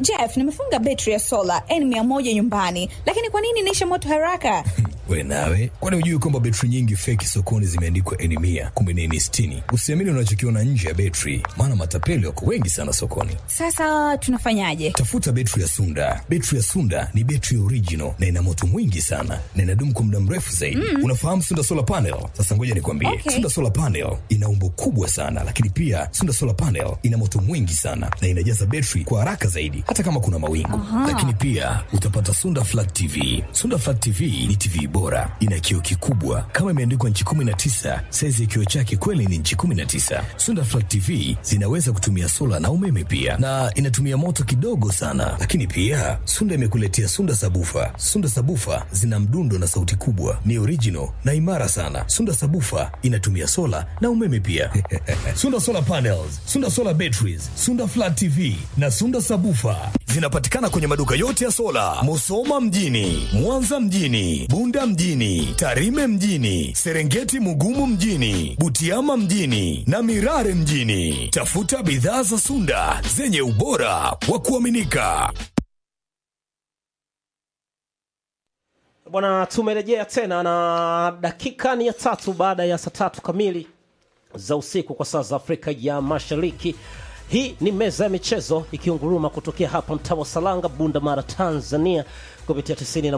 Jeff, nimefunga betri ya sola N100 nyumbani, lakini kwa nini inaisha moto haraka? We nawe, kwani hujui kwamba betri nyingi feki sokoni zimeandikwa N mia kumbe ni N sitini? Usiamini unachokiona nje ya betri, maana matapeli wako wengi sana sokoni. Sasa tunafanyaje? Tafuta betri ya Sunda. Betri ya Sunda ni betri original na ina moto mwingi sana na inadumu kwa muda mrefu zaidi. Mm. Unafahamu Sunda solar panel? Sasa ngoja nikwambie, Okay. Sunda solar panel ina umbo kubwa sana, lakini pia Sunda solar panel ina moto mwingi sana na inajaza betri kwa haraka zaidi, hata kama kuna mawingu. Lakini pia utapata Sunda flat TV. Sunda flat TV ni TV bora, ina kioo kikubwa kama imeandikwa nchi 19. Saizi ya kioo chake kweli ni nchi 19. Sunda flat TV zinaweza kutumia sola na umeme pia, na inatumia moto kidogo sana. Lakini pia Sunda imekuletea Sunda sabufa. Sunda sabufa zina mdundo na sauti kubwa, ni original na imara sana. Sunda sabufa inatumia sola na umeme pia. Sunda solar panels, Sunda solar batteries, Sunda flat TV na Sunda sabufa zinapatikana kwenye maduka yote ya sola, Musoma mjini, Mwanza mjini, Bunda mjini, Tarime mjini, Serengeti Mugumu mjini, Butiama mjini na Mirare mjini. Tafuta bidhaa za Sunda zenye ubora wa kuaminika. Bwana, tumerejea tena na dakika ni ya tatu baada ya saa tatu kamili za usiku kwa saa za Afrika ya Mashariki. Hii ni meza ya michezo ikiunguruma kutokea hapa mtaa wa Salanga, Bunda Mara, Tanzania kupitia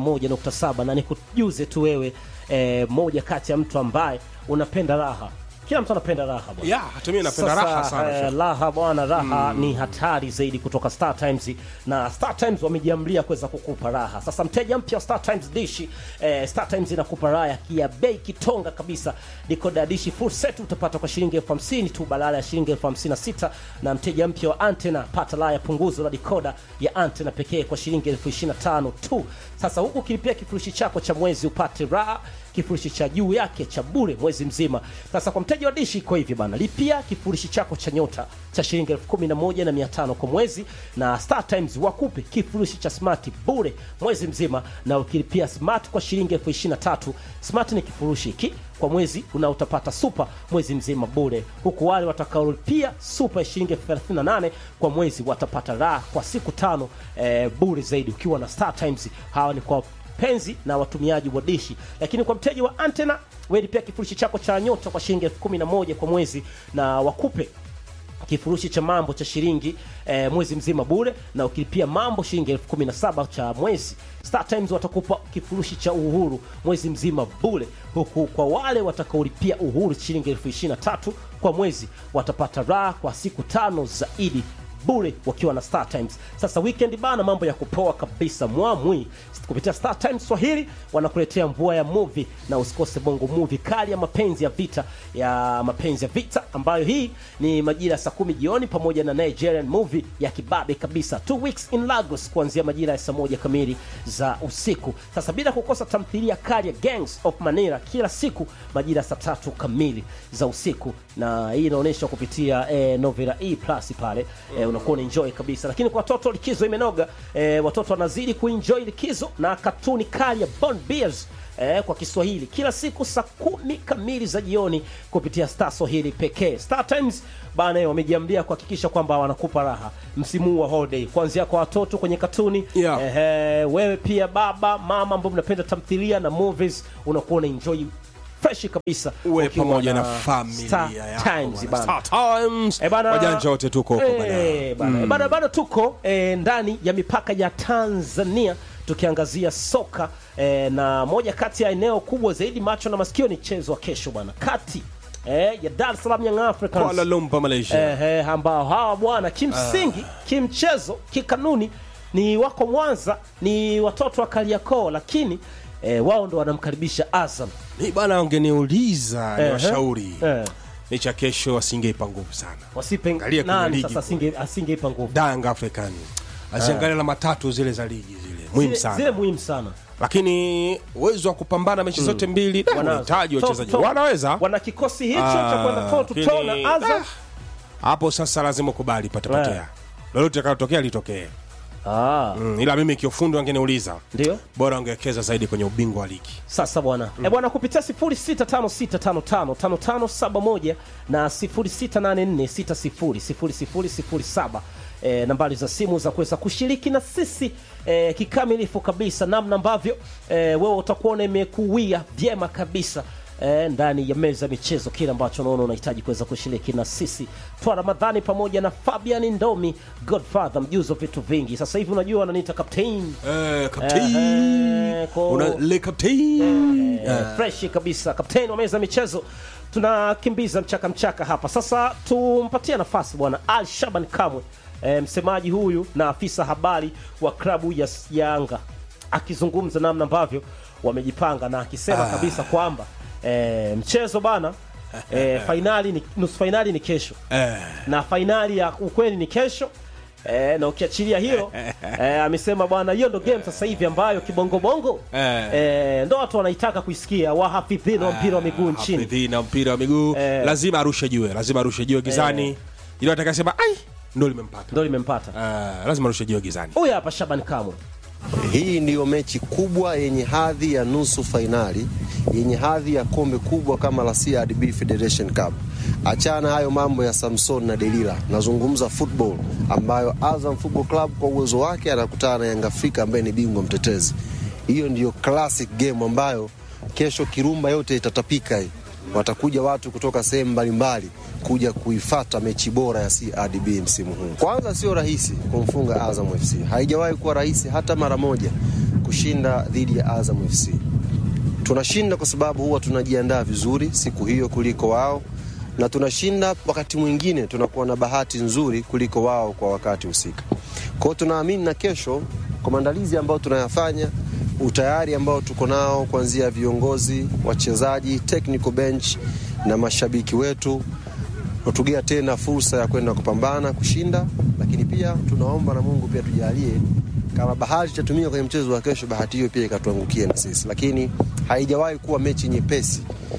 91.7 na nikujuze tu wewe eh, moja kati ya mtu ambaye unapenda raha. Kila mtu anapenda raha bwana. Ya, hata mimi napenda Sasa, raha sana. eh, Sheikh. raha bwana, raha ni hatari zaidi kutoka Star Times, na Star Times wamejiamlia kuweza kukupa raha. Sasa mteja mpya wa Star Times dishi eh, Star Times inakupa raha ya kia bei kitonga kabisa. Decoder ya dishi full set utapata kwa shilingi elfu hamsini tu badala ya shilingi elfu hamsini na sita na mteja mpya wa antena pata raha ya punguzo la decoder ya antena pekee kwa shilingi elfu ishirini na tano tu. Sasa huku ukilipia kifurushi chako cha mwezi upate raha kifurushi cha juu yake cha bure mwezi mzima. Sasa kwa mteja wa dishi iko hivi bana, lipia kifurushi chako cha nyota cha shilingi elfu kumi na moja na mia tano kwa mwezi, na Star Times wakupe kifurushi cha smart bure mwezi mzima, na ukilipia smart kwa shilingi elfu ishirini na tatu smart ni kifurushi hiki kwa mwezi una utapata super mwezi mzima bure, huku wale watakaolipia super ya shilingi elfu thelathini na nane kwa mwezi watapata raha kwa siku tano eh, bure zaidi ukiwa na Star Times. Hawa ni kwa penzi na watumiaji wa dishi, lakini kwa mteja wa antena welipia kifurushi chako cha nyota kwa shilingi elfu kumi na moja kwa mwezi na wakupe kifurushi cha mambo cha shilingi eh, mwezi mzima bure, na ukilipia mambo shilingi elfu kumi na saba cha mwezi, Star Times watakupa kifurushi cha uhuru mwezi mzima bure, huku kwa wale watakaolipia uhuru shilingi elfu ishirini na tatu kwa mwezi watapata raha kwa siku tano zaidi bure wakiwa na Star Times. Sasa weekend bana, mambo ya kupoa kabisa mwamwi kupitia Star Times Swahili wanakuletea mvua ya movie, na usikose bongo movie kali ya mapenzi ya vita ya mapenzi ya vita, ambayo hii ni majira ya saa kumi jioni, pamoja na Nigerian movie ya kibabe kabisa Two Weeks in Lagos kuanzia majira ya saa moja kamili za usiku. Sasa bila kukosa tamthilia kali ya Gangs of Manila kila siku majira ya saa tatu kamili za usiku, na hii inaonyeshwa kupitia eh, Novela E Plus pale eh, unakuwa unaenjoy kabisa. Lakini kwa watoto likizo imenoga, eh, watoto wanazidi kuenjoy likizo na katuni kali ya Bond Bears eh, kwa Kiswahili kila siku saa kumi kamili za jioni kupitia Star Swahili pekee. Star Times bana wamejiambia kuhakikisha kwamba wanakupa raha msimu huu wa holiday, kuanzia kwa watoto kwenye katuni Yeah. Ehe, wewe pia baba mama ambao mnapenda tamthilia na movies unakuwa una enjoy fresh kabisa uwe ukiwa pamoja na Star familia yako Times bwana. bana. Star Times. Eh, bana- wajanja wote tuko huko bana. Eh, bana. Eh, bana bado tuko eh, ndani ya mipaka ya Tanzania tukiangazia soka eh, na moja kati ya eneo kubwa zaidi macho na masikio ni mchezo wa kesho bwana kati eh, ya Dar es Salaam Young Africans Kuala Lumpur Malaysia eh, eh, ambao hawa bwana kimsingi kimchezo kikanuni ni wako Mwanza ni watoto wa Kariakoo lakini eh, wao ndo wanamkaribisha Azam mi bana ungeniuliza ni Ehe. washauri eh, ni cha kesho asingeipa nguvu sana wasipe Angalia kwenye nani ligi sasa asinge- asingeipa nguvu Dang African aziangalia alama tatu zile za ligi zile muhimu Zile- sana zile muhimu sana lakini uwezo wa kupambana mechi zote mbili da, Wanazo. unahitaji Top, wachezaji top. wanaweza wana kikosi hicho Ah, cha kwenda toe to toe lakini- na Azam hapo sasa lazima ukubali patapotea Eh. lolote litakalotokea litokee ah, mm, ila mimi kiufundi wangeniuliza ndio bora wangewekeza zaidi kwenye ubingwa wa ligi sasa bwana mm. e bwana kupitia 0656555571 na 0684600007 e, nambari za simu za kuweza kushiriki na sisi e, kikamilifu kabisa, namna ambavyo e, wewe utakuwa imekuwia vyema kabisa e, ndani ya meza ya michezo, kile ambacho unaona unahitaji kuweza kushiriki na sisi Twa Ramadhani pamoja na Fabian Ndomi, Godfather mjuzi wa vitu vingi. Sasa hivi unajua wananiita captain Eh, captain. Eh, ko- Una le captain. Eh, freshi kabisa kapteni wa meza ya michezo tunakimbiza mchaka mchaka hapa sasa tumpatie nafasi bwana al shaban kamwe e, msemaji huyu na afisa habari wa klabu ya yanga akizungumza namna ambavyo wamejipanga na akisema kabisa kwamba e, mchezo bana e, fainali ni, nusu fainali ni kesho Eh. na fainali ya ukweli ni kesho E, na ukiachilia hilo e, amesema bwana hiyo ndo game sasa hivi ambayo kibongobongo Eh. e, ndo watu wanaitaka kuisikia wahafidhina wa mpira wa miguu nchini Hafidhi na mpira wa miguu Eh. lazima arushe jiwe, lazima arushe jiwe gizani. Eh. Ile atakasema ai ndo limempata. ndo limempata Eh, lazima arushe jiwe gizani. huyu hapa shaban kamwe Hii ndiyo mechi kubwa yenye hadhi ya nusu fainali yenye hadhi ya kombe kubwa kama la CRDB Federation Cup. Achana hayo mambo ya Samson na Delila, nazungumza football ambayo Azam Football Club kwa uwezo wake anakutana na Yanga Afrika ambaye ni bingwa mtetezi. Hiyo ndiyo classic game ambayo kesho Kirumba yote itatapika hii. Watakuja watu kutoka sehemu mbalimbali kuja kuifata mechi bora ya CRDB msimu huu. Kwanza sio rahisi kumfunga Azam FC, haijawahi kuwa rahisi hata mara moja kushinda dhidi ya Azam FC. Tunashinda kwa sababu huwa tunajiandaa vizuri siku hiyo kuliko wao, na tunashinda wakati mwingine tunakuwa na bahati nzuri kuliko wao kwa wakati husika. Kwa hiyo tunaamini na kesho kwa maandalizi ambayo tunayafanya, utayari ambao tuko nao kuanzia viongozi, wachezaji, technical bench na mashabiki wetu tutugea tena fursa ya kwenda kupambana kushinda, lakini pia tunaomba na Mungu pia tujalie kama bahati itatumika kwenye mchezo wa kesho, bahati hiyo pia ikatuangukie na sisi, lakini haijawahi kuwa mechi nyepesi.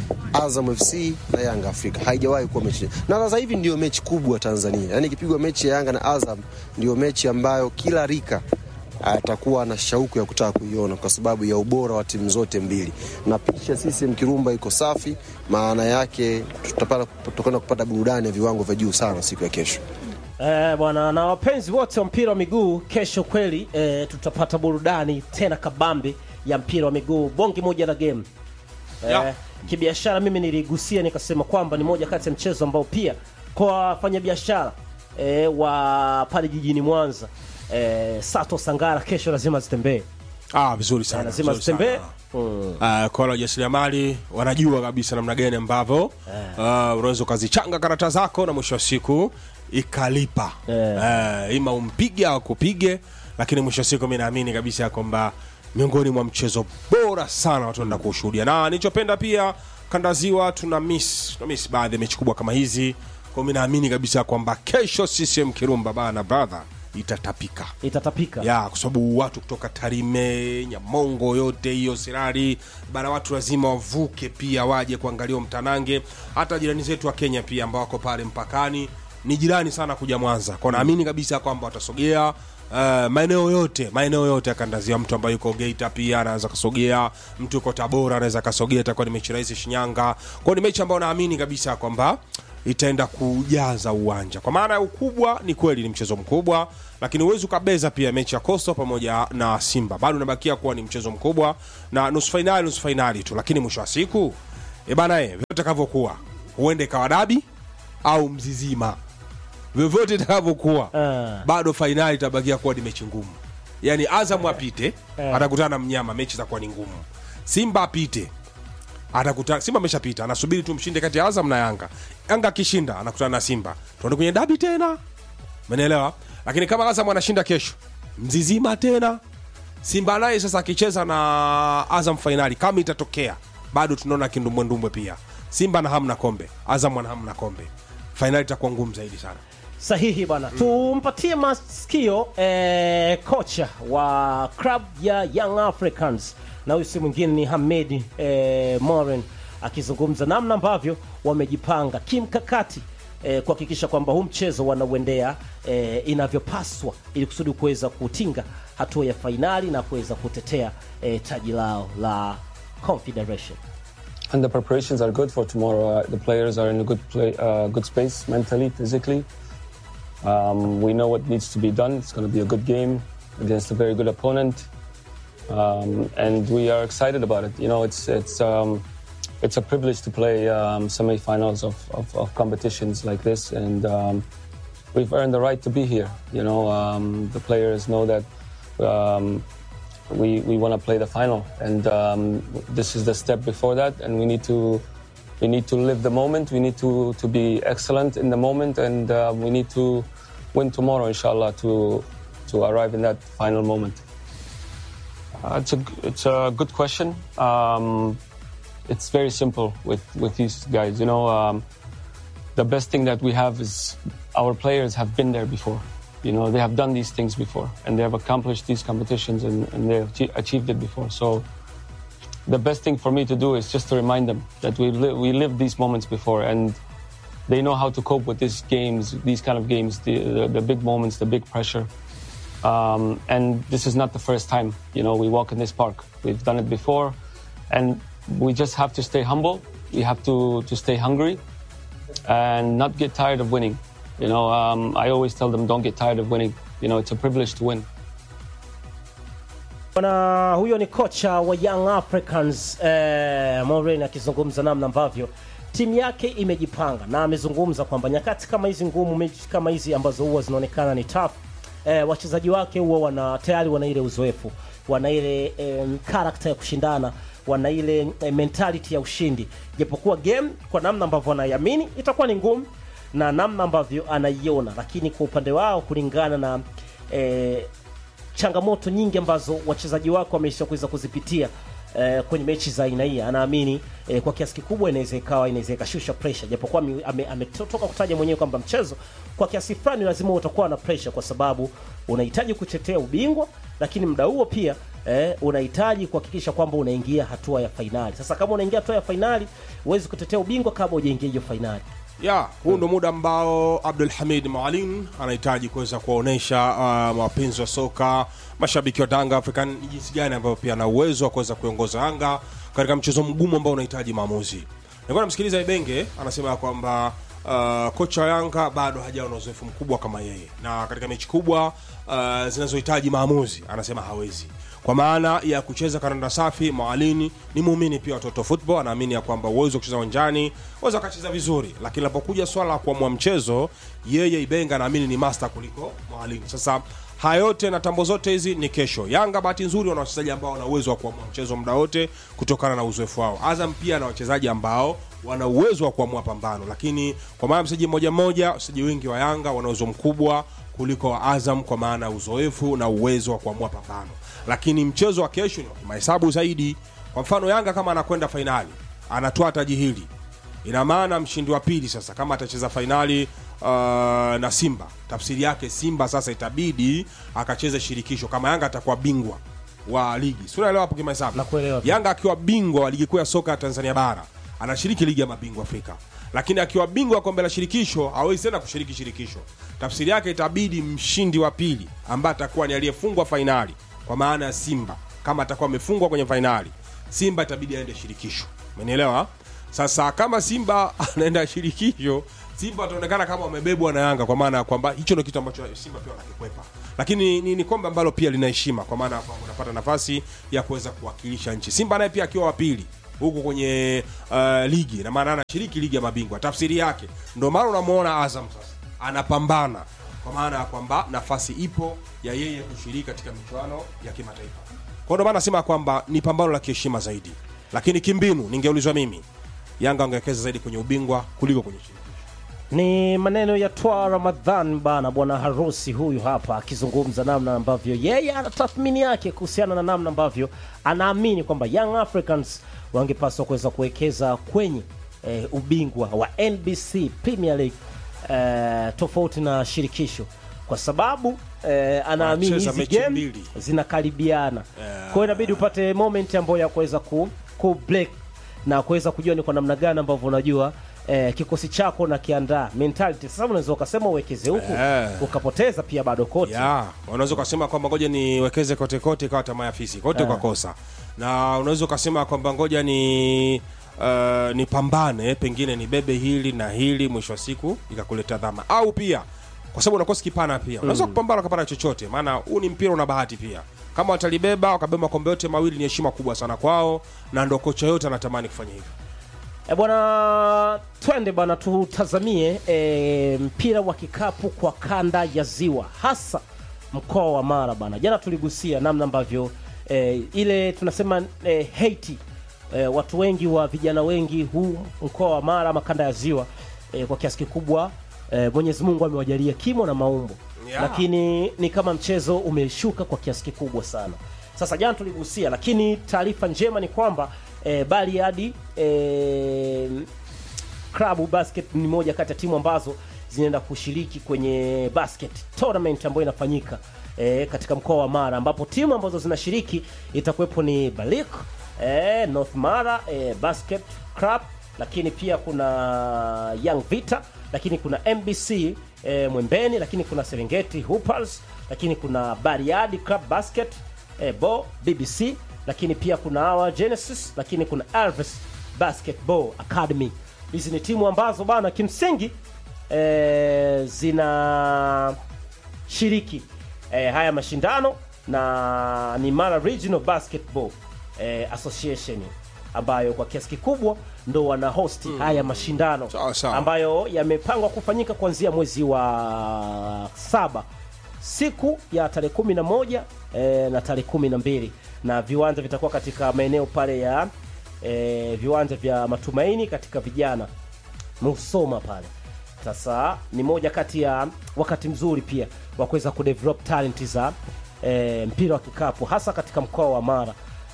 Azam FC na Yanga Afrika haijawahi kuwa mechi, na sasa hivi ndio mechi kubwa Tanzania. Yani ikipigwa mechi ya Yanga na Azam ndio mechi ambayo kila rika atakuwa na shauku ya kutaka kuiona kwa sababu ya ubora wa timu zote mbili, na picha sisi Mkirumba iko safi, maana yake tutapata tutakwenda kupata burudani ya viwango vya juu sana siku ya kesho. Eh, bwana na wapenzi wote wa mpira wa miguu kesho kweli eh, tutapata burudani tena kabambe ya mpira wa miguu bonge moja la game eh, Ya. kibiashara mimi niligusia nikasema kwamba ni moja kati ya mchezo ambao pia kwa wafanyabiashara eh, wa pale jijini Mwanza eh, Sato Sangara kesho lazima zitembee Ah, vizuri sana. lazima vizuri sana. zitembee mm. Uh, kwa wajasiriamali wanajua kabisa namna gani ambavyo uh, unaweza ukazichanga karata zako na mwisho wa siku ikalipa Eh. uh, ima umpige au kupige, lakini mwisho wa siku mi naamini kabisa ya kwamba miongoni mwa mchezo bora sana watu wanaenda kuushuhudia, na nilichopenda pia kanda ya ziwa tuna miss, tuna miss baadhi ya mechi kubwa kama hizi, kwa mi naamini kabisa kwamba kesho CCM Kirumba bana brother itatapika itatapika ya kwa sababu watu kutoka Tarime, Nyamongo, yote hiyo Sirari bara, watu lazima wavuke pia waje kuangalia huo mtanange. Hata jirani zetu wa Kenya pia ambao wako pale mpakani ni jirani sana kuja Mwanza, kwa naamini kabisa kwamba watasogea uh, maeneo yote maeneo yote ya kanda ziwa. Mtu ambaye yuko Geita pia anaweza kasogea, mtu yuko Tabora anaweza kasogea, itakuwa ni mechi rahisi Shinyanga. Kwa ni mechi ambayo naamini kabisa kwamba itaenda kujaza uwanja kwa maana ya ukubwa. Ni kweli ni mchezo mkubwa, lakini huwezi ukabeza pia mechi ya Coastal pamoja na Simba, bado unabakia kuwa ni mchezo mkubwa na nusu fainali, nusu fainali tu, lakini mwisho wa siku e bana, e, vyote itakavyokuwa, huende ikawa dabi au mzizima, vyovyote itakavyokuwa, Ah. bado fainali itabakia kuwa ni mechi ngumu. Yani Azam apite atakutana na mnyama, mechi itakuwa ni ngumu. Simba apite atakutana Simba ameshapita, anasubiri tu mshinde kati ya Azam na Yanga. Yanga akishinda anakutana na Simba, tuende kwenye dabi tena, umenielewa? Lakini kama Azam anashinda kesho, mzizima tena. Simba naye sasa akicheza na Azam fainali, kama itatokea, bado tunaona kindumbwendumbwe pia. Simba na hamna kombe, Azam ana hamna kombe, fainali itakuwa ngumu zaidi sana. sahihi bana tumpatie masikio eh, kocha wa club ya Young Africans na huyu si mwingine ni Hamed eh, Moren akizungumza namna ambavyo wamejipanga kimkakati eh, kuhakikisha kwamba huu mchezo wanauendea eh, inavyopaswa ili kusudi kuweza kutinga hatua ya fainali na kuweza kutetea eh, taji lao la Confederation. and the preparations are good for tomorrow. Uh, the players are in a good play, uh, good space mentally, physically. Um, we know what needs to be done. It's going to be a good game against a very good opponent, um, and we are excited about it. You know, it's it's um, it's a privilege to play um, semifinals of, of, of competitions like this, and um, we've earned the right to be here. You know, um, the players know that um, we we want to play the final, and um, this is the step before that, and we need to we need to live the moment. We need to to be excellent in the moment, and uh, we need to win tomorrow, inshallah, to to arrive in that final moment. Uh, it's a it's a good question. Um, it's very simple with with these guys. You know, um, the best thing that we have is our players have been there before. You know, they have done these things before, and they have accomplished these competitions, and, and they have achie- achieved it before. So, the best thing for me to do is just to remind them that we li- we lived these moments before, and they know how to cope with these games, these kind of games, the the, the big moments, the big pressure. Um, and this is not the first time, you know, we walk in this park. We've done it before, and we just have to stay humble. We have to to stay hungry, and not get tired of winning. You know, um, I always tell them, don't get tired of winning. You know, it's a privilege to win. Bwana huyo ni kocha wa Young Africans eh, Maureen akizungumza namna ambavyo timu yake imejipanga na amezungumza kwamba nyakati kama hizi ngumu, mechi kama hizi ambazo huwa zinaonekana ni tough eh, wachezaji wake huwa wana tayari wana ile uzoefu, wana ile eh, character ya kushindana, wana ile eh, mentality ya ushindi, japokuwa game kwa namna ambavyo anaiamini itakuwa ni ngumu na namna ambavyo anaiona, lakini kwa upande wao kulingana na eh, changamoto nyingi ambazo wachezaji wake wameisha kuweza kuzipitia eh, kwenye mechi za aina hii, anaamini eh, kwa kiasi kikubwa inaweza ikawa inaweza ikashusha pressure, japokuwa ame- ame- ametoka kutaja mwenyewe kwamba mchezo kwa kiasi fulani lazima utakuwa na pressure, kwa sababu unahitaji kutetea ubingwa, lakini muda huo pia eh, unahitaji kuhakikisha kwamba unaingia hatua ya fainali. Sasa kama unaingia hatua ya fainali, huwezi kutetea ubingwa kama hujaingia hiyo fainali. ya huu ndo muda ambao abdul hamid maalim anahitaji kuweza kuwaonyesha uh, wapenzi wa soka mashabiki wa tanga african ni jinsi gani ambavyo pia ana uwezo wa kuweza kuiongoza anga katika mchezo mgumu ambao unahitaji maamuzi nilikuwa namsikiliza ibenge anasema ya kwamba uh, kocha wa yanga bado hajawa na uzoefu mkubwa kama yeye na katika mechi kubwa uh, zinazohitaji maamuzi anasema hawezi kwa maana ya kucheza karanda safi mwalini ni muumini pia watoto football anaamini ya kwamba uwezo wa kucheza uwanjani waweza wakacheza vizuri lakini linapokuja swala la kuamua mchezo yeye ibenga anaamini ni master kuliko mwalini sasa haya yote na tambo zote hizi ni kesho yanga bahati nzuri wana wachezaji ambao wana uwezo wa kuamua mchezo muda wote kutokana na uzoefu wao azam pia na wachezaji ambao wana uwezo wa kuamua pambano lakini kwa maana mchezaji mmoja mmoja wachezaji wengi wa yanga wana uwezo mkubwa kuliko wa azam kwa maana ya uzoefu na uwezo wa kuamua pambano lakini mchezo wa kesho ni wa kimahesabu zaidi kwa mfano yanga kama anakwenda fainali anatoa taji hili ina maana mshindi wa pili sasa kama atacheza fainali uh, na simba tafsiri yake simba sasa itabidi akacheze shirikisho kama yanga atakuwa bingwa wa ligi si unaelewa hapo kimahesabu Nakuelewa. yanga akiwa bingwa wa ligi kuu ya soka ya tanzania bara anashiriki ligi ya mabingwa afrika lakini akiwa bingwa wa kombe la shirikisho hawezi tena kushiriki shirikisho tafsiri yake itabidi mshindi wa pili ambaye atakuwa ni aliyefungwa fainali kwa maana ya simba kama atakuwa amefungwa kwenye fainali simba itabidi aende shirikisho umenielewa sasa kama simba anaenda shirikisho simba wataonekana kama wamebebwa na yanga kwa maana ya kwamba hicho ndio kitu ambacho simba pia wanakikwepa lakini ni, ni kombe ambalo pia lina heshima kwa maana ya kwamba unapata nafasi ya kuweza kuwakilisha nchi simba naye pia akiwa wa pili huko kwenye uh, ligi na maana anashiriki ligi ya mabingwa tafsiri yake ndio maana unamwona azam sasa anapambana kwa maana ya kwamba nafasi ipo ya yeye kushiriki katika michuano ya kimataifa kwa ndio maana nasema kwamba ni pambano la kiheshima zaidi lakini kimbinu ningeulizwa mimi yanga angewekeza zaidi kwenye ubingwa kuliko kwenye shirikisho ni maneno ya twa ramadhan bana bwana harusi huyu hapa akizungumza namna ambavyo yeye ana tathmini yake kuhusiana na namna ambavyo anaamini kwamba young africans wangepaswa kuweza kuwekeza kwenye eh, ubingwa wa nbc premier league eh, tofauti na shirikisho kwa sababu eh, anaamini Wanacheza hizi mechi game mbili. zinakaribiana kwa hiyo inabidi upate moment ambayo ya kuweza ku, ku break na kuweza kujua ni kwa namna gani ambavyo unajua eh, kikosi chako na kiandaa mentality sasa unaweza ukasema uwekeze huku Eh. ukapoteza pia bado kote ya unaweza ukasema kwamba ngoja niwekeze kote kote ikawa tamaa ya fisi kote Ah. ukakosa na unaweza ukasema kwamba ngoja ni uh, nipambane pengine nibebe hili na hili mwisho wa siku ikakuleta dhama au pia kwa sababu unakosa kipana pia unaweza kupambana ukapata chochote maana huu ni mpira una bahati pia kama watalibeba wakabeba makombe yote mawili ni heshima kubwa sana kwao na ndo kocha yote anatamani kufanya hivyo E bwana, twende bwana, tutazamie e, mpira wa kikapu kwa kanda ya Ziwa, hasa mkoa wa Mara bwana. Jana tuligusia namna ambavyo e, ile tunasema e, Haiti e, watu wengi wa vijana wengi huu mkoa wa Mara ama kanda ya Ziwa e, kwa kiasi kikubwa e, Mwenyezi Mungu amewajalia kimo na maumbo Yeah. lakini ni kama mchezo umeshuka kwa kiasi kikubwa sana. Sasa jana tuligusia, lakini taarifa njema ni kwamba e, Bariadi e, Club Basket ni moja kati ya timu ambazo zinaenda kushiriki kwenye basket tournament ambayo inafanyika e, katika mkoa wa Mara ambapo timu ambazo zinashiriki itakuwepo ni Balik e, North Mara e, Basket Club, lakini pia kuna Young Vita, lakini kuna MBC e, Mwembeni, lakini kuna Serengeti Hoopers, lakini kuna Bariadi Club Basket e, Bo BBC, lakini pia kuna hawa Genesis, lakini kuna Elvis Basketball Academy. Hizi ni timu ambazo bana kimsingi e, zinashiriki e, haya mashindano na ni Mara Regional Basketball e, Association ambayo kwa kiasi kikubwa ndo wana hosti haya mashindano Sawa, sawa. ambayo yamepangwa kufanyika kuanzia mwezi wa saba siku ya tarehe kumi na moja e, na tarehe kumi na mbili na viwanja vitakuwa katika maeneo pale ya e, viwanja vya matumaini katika vijana Musoma pale. Sasa ni moja kati ya wakati mzuri pia wa kuweza kudevelop talent za e, mpira wa kikapu hasa katika mkoa wa Mara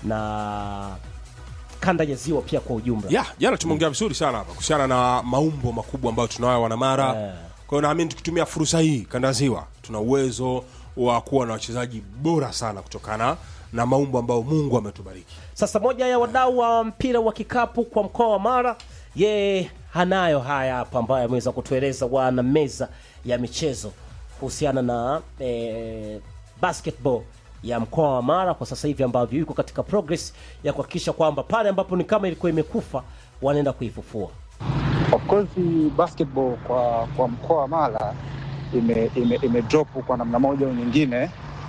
na kanda ya Ziwa pia kwa ujumla. ya jana tumeongea vizuri sana hapa kuhusiana na maumbo makubwa ambayo tunayo wanamara Eh. kwa hiyo naamini tukitumia fursa hii kanda ziwa tuna uwezo wa kuwa na wachezaji bora sana kutokana na maumbo ambayo mungu ametubariki Sasa moja ya wadau wa mpira wa kikapu kwa mkoa wa Mara, yeye hanayo haya hapa ambayo ameweza kutueleza wana meza ya michezo kuhusiana na eh, basketball ya mkoa wa Mara kwa sasa hivi ambavyo yuko katika progress ya kuhakikisha kwamba pale ambapo ni kama ilikuwa imekufa wanaenda kuifufua. Of course basketball kwa kwa mkoa wa Mara ime, ime, ime drop kwa namna moja au nyingine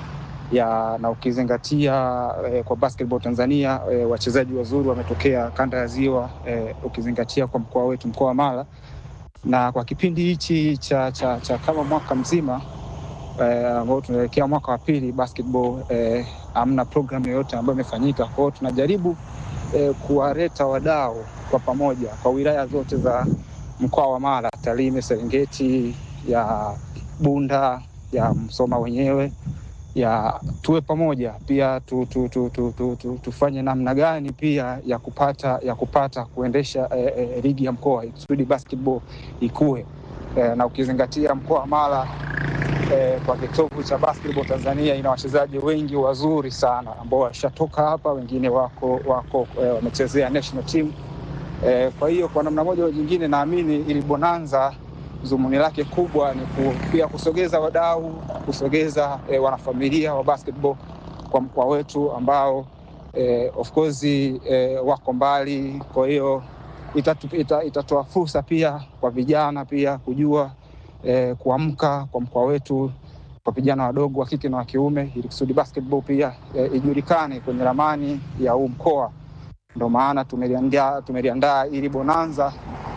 ya na ukizingatia eh, kwa basketball Tanzania eh, wachezaji wazuri wametokea kanda ya Ziwa eh, ukizingatia kwa mkoa wetu mkoa wa Mara na kwa kipindi hichi cha, cha, cha kama mwaka mzima eh, ambao tunaelekea mwaka wa pili basketball eh, hamna program yoyote ambayo imefanyika. Kwa hiyo tunajaribu eh, kuwaleta wadau kwa pamoja kwa wilaya zote za mkoa wa Mara, Tarime, Serengeti, ya Bunda, ya Msoma wenyewe ya tuwe pamoja pia tu, tu, tu, tu, tu, tu, tufanye namna gani pia ya kupata ya kupata kuendesha eh, eh, ligi ya mkoa ikusudi basketball ikue eh, na ukizingatia mkoa wa Mara eh, kwa kitovu cha basketball Tanzania ina wachezaji wengi wazuri sana ambao washatoka hapa, wengine wako wako eh, wamechezea national team eh, kwa hiyo kwa namna moja au nyingine naamini ili bonanza dhumuni lake kubwa ni ku, pia kusogeza wadau, kusogeza eh, wanafamilia wa basketball kwa mkoa wetu ambao eh, of course eh, wako mbali. Kwa hiyo itatu, ita, itatoa fursa pia kwa vijana pia kujua eh, kuamka kwa mkoa wetu kwa vijana wadogo wa kike na wa kiume, ili kusudi basketball pia eh, ijulikane kwenye ramani ya huu mkoa. Ndo maana tumeliandaa tumeliandaa ili bonanza